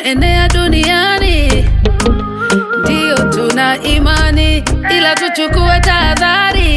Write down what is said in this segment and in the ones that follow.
imeenea duniani, ndiyo tuna imani, ila tuchukue tahadhari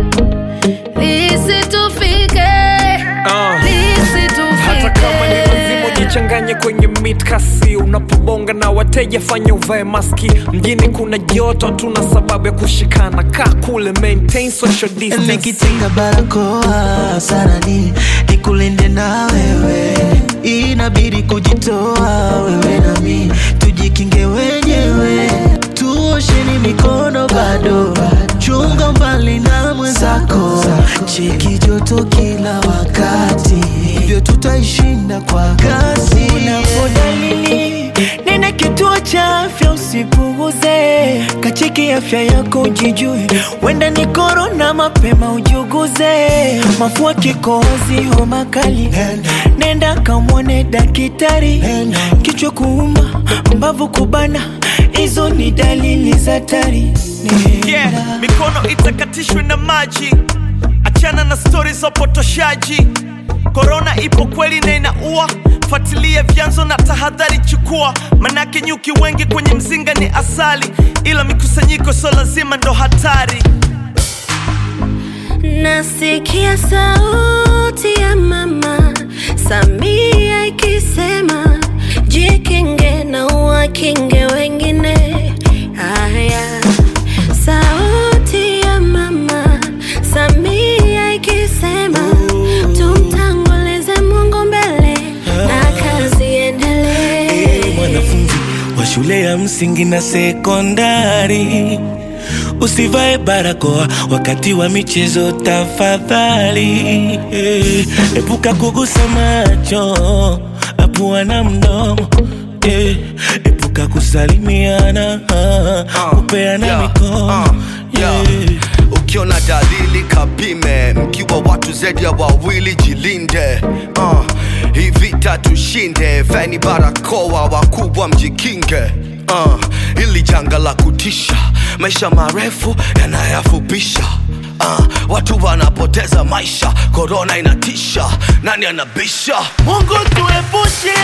lisitufike, Ah. lisitufike. hata kama ni lazima ujichanganye kwenye mitkasi unapobonga na wateja fanya uvae maski mjini kuna joto tuna sababu ya kushikana kaa kule maintain social distance nikitinga barakoa sarani nikulinde na wewe inabidi kujitoa wewe nami tujikinge wenyewe tuosheni mikono bado chunga mbali na mwenzako cheki joto kila wakati hivyo tutaishinda kwa kasi Unapodalili nene kituo cha afya usipuuze, kacheki afya yako ujijue, wenda ni korona mapema ujuguze, mafua kikohozi homa kali, nenda kamwone dakitari, kichwa kuuma mbavu kubana, hizo ni dalili za hatari. Nenda. yeah, mikono itakatishwe na maji achana na stori za upotoshaji korona ipo kweli na inaua fuatilia vyanzo na tahadhari chukua manake nyuki wengi kwenye mzinga ni asali ila mikusanyiko sio lazima ndo hatari Nasikia sauti ya mama Samia ikisema jikinge na uwakinge wengine. Haya, sauti ya mama Samia ikisema tumtangulize Mungu mbele na kazi iendelee. mwanafunzi wa shule ya msingi na sekondari usivae barakoa wakati wa michezo tafadhali eh, epuka kugusa macho apua na mdomo eh, epuka kusalimiana ah, kupeana yeah, mikono uh, yeah. eh. ukiona dalili kapime mkiwa watu zaidi ya wawili jilinde uh, hii vita tushinde veni barakoa wakubwa mjikinge uh, ili janga la kutisha maisha marefu yanayafupisha Uh, watu wanapoteza maisha korona inatisha nani anabisha Mungu tuepushe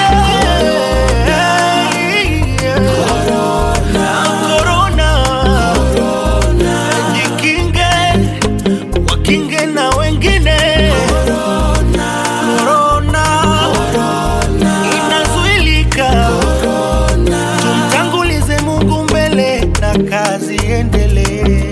korona, jikinge, wakinge na wengine. Korona inazuilika, tumtangulize Mungu mbele na kazi endelee.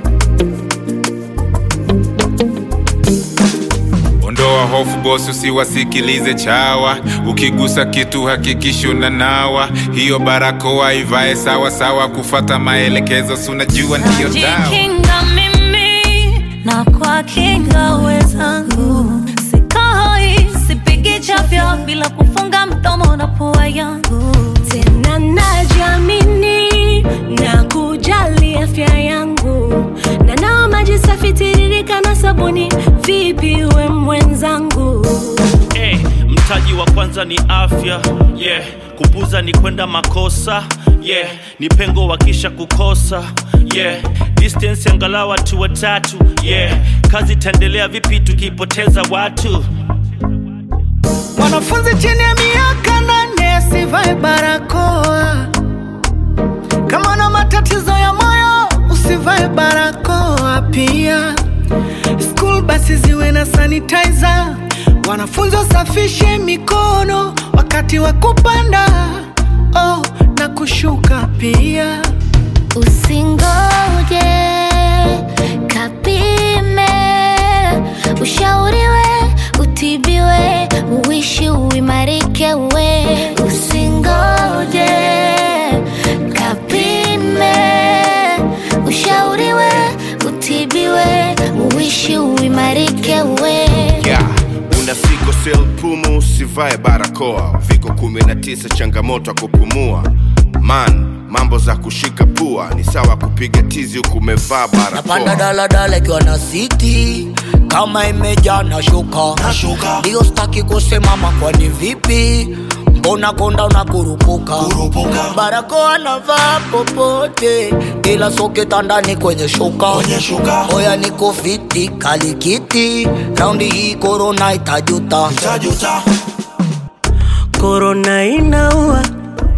Ondoa hofu bosi, usiwasikilize chawa. Ukigusa kitu hakikisha unanawa. Hiyo barakoa ivae sawa sawa, kufata maelekezo, si unajua ndiyo dawa. Najikinga mimi na kwa kinga wenzangu, sikohoi, sipigi chafya bila kufunga mdomo na pua yangu. Tena najiamini na kujali afya yangu, na nawa maji safi tiririka na sabuni. Vipi we mwenzangu? hey, mtaji wa kwanza ni afya yeah. kupuza ni kwenda makosa yeah. ni pengo wakisha kukosa yeah. distance angalau watu watatu yeah. kazi itaendelea vipi tukipoteza watu Mwanafunzi chini ya miaka nane asivae barakoa. Kama una matatizo ya moyo usivae barakoa pia. School basi ziwe na sanitizer. Wanafunzi wasafishe mikono wakati wa kupanda oh, na kushuka pia. Usingoje kapime, ushauriwe, utibiwe, uishi uimarike we. Usingoje kapime, ushauriwe, utibiwe, uishi uimarike we. yeah. una siko sel pumu usivae barakoa viko 19 changamoto ya kupumua man mambo za kushika pua ni sawa kupiga tizi huku umevaa napanda barakoa daladala ikiwa na siti kama imejaa na shuka ndio staki kusimama kwani vipi mbona konda unakurupuka barakoa navaa popote ila soketa ndani kwenye shuka oya niko fiti kalikiti raundi hii korona itajuta Korona inaua,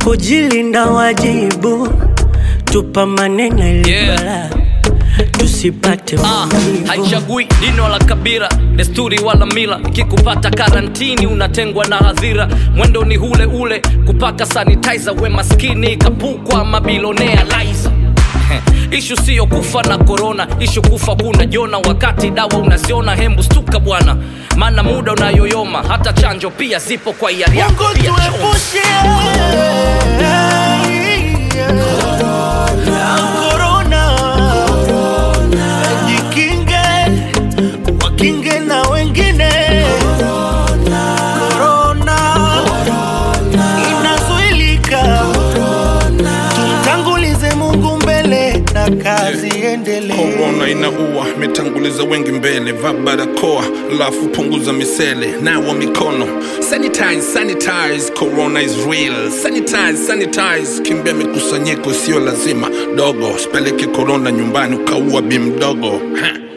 kujilinda wajibu, tupambane na ili Yeah. balaa tusipate Ah, maumivu. haichagui dini wala kabila desturi wala mila ikikupata karantini unatengwa na hadhira mwendo ni ule ule kupaka sanitizer we maskini kapukwa mabilionea liza ishu siyo kufa na korona ishu kufa kuna jona wakati dawa unaziona hembu stuka bwana maana muda unayoyoma hata chanjo pia zipo kwa hiari yako Mungu pia choma. tuepushe na korona, jikinge, wakinge na wengine. Korona inazuilika, tumtangulize Mungu mbele na kazi endelee. korona inaua metanguliza wengi mbele va barakoa alafu punguza misele nawa mikono sanitize sanitize corona is real sanitize sanitize kimbia mikusanyiko sio lazima dogo speleke korona nyumbani ukaua bi mdogo ha.